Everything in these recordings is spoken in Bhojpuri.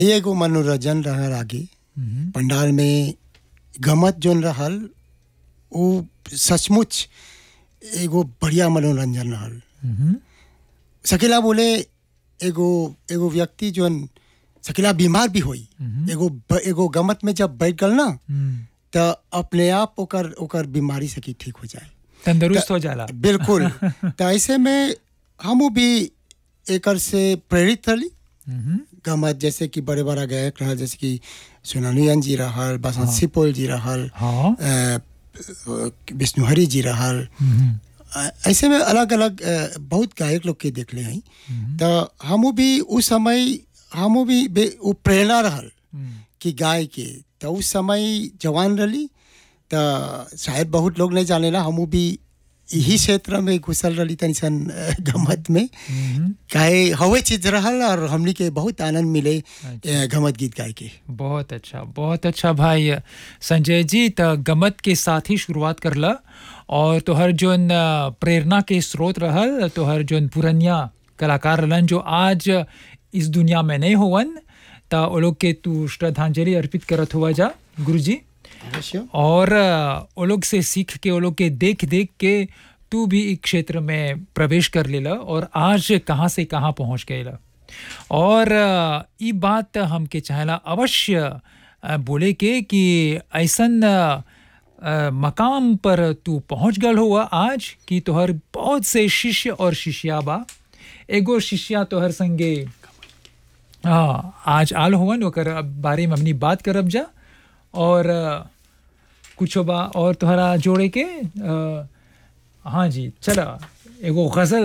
एगो मनोरंजन रहल आगे पंडाल में गमत जोन रहल वो सचमुच एगो बढ़िया मनोरंजन रहल सकेला बोले एगो एगो व्यक्ति जोन सकेला बीमार भी होई एगो ब- एगो गमत में जब बैठ गल ना तो अपने आप ओकर ओकर बीमारी से की ठीक हो जाए तंदुरुस्त हो जाला बिल्कुल तो ऐसे में हम भी एकर से प्रेरित रही हम्म, गमत जैसे कि बड़े बड़ा गायक रहल जैसे कि सोनालियन जी रहल बसंत सिपोल जी रहल हाँ अ, विष्णुहरी जी रहल हम्म, अ, ऐसे में अलग अलग अ, बहुत गायक लोग के देखले हैं तो हम भी उस समय हम भी बे- वो प्रेरणा रहल हम्म, कि गाय के तो उस समय जवान रही तो शायद बहुत लोग नहीं जानेला हम भी यही क्षेत्र में घुसल रही तनी सन अ, गमत में हम्म। काहे हवे चीज रहल और हमनी के बहुत आनंद मिले अ, गमत गीत गाय के बहुत अच्छा बहुत अच्छा भाई संजय जी त गमत के साथ ही शुरुआत करला और तोहर जोन अ, प्रेरणा के स्रोत रहल तोहर जोन पुरनिया कलाकार रहलन जो आज इस दुनिया में नहीं होवन त ओ लोग के तू श्रद्धांजलि अर्पित करत हुआ जा गुरुजी अवश्य और अ, वो लोग से सीख के वो लोग के देख देख के तू भी एक क्षेत्र में प्रवेश कर लेला और आज कहाँ से कहाँ पहुँच गएला और अ, ई बात हमके चाहेला अवश्य अ, बोले के कि ऐसन अ, अ, मकाम पर तू पहुँच गल हुआ आज कि तोहर बहुत से शिष्य और शिष्या बा एगो शिष्या तोहर संगे हाँ आज आल होवन ओकर बारे में हमनी बात करब जा और अ, कुछो बा और तोहरा जोड़े के अ, हाँ जी चला एगो गज़ल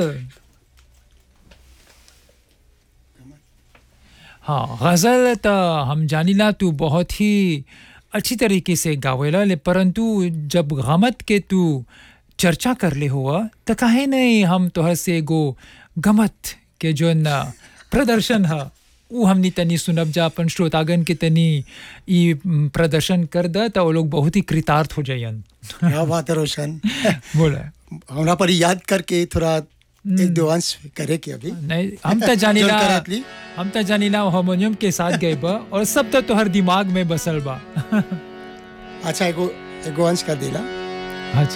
हाँ गज़ल त हम जानिला तू बहुत ही अच्छी तरीके से गावेला ले परंतु जब गमत के तू चर्चा कर ले हुआ त काहे नहीं हम तोहर से एगो गमत के जोन प्रदर्शन है उ हमनी तनी सुनब जा अपन श्रोतागन के तनी ई म, प्रदर्शन कर द त वो लोग बहुत ही कृतार्थ हो जायन क्या बात है रोशन बोला हमरा पर याद करके थोड़ा एक दो अंश करे के अभी नहीं हम त जानिला जोन करत ली। हम त जानिला हारमोनियम के साथ गए बा और सब तो तोहर दिमाग में बसल बा अच्छा एगो एगो अंश का दिला हाँ जी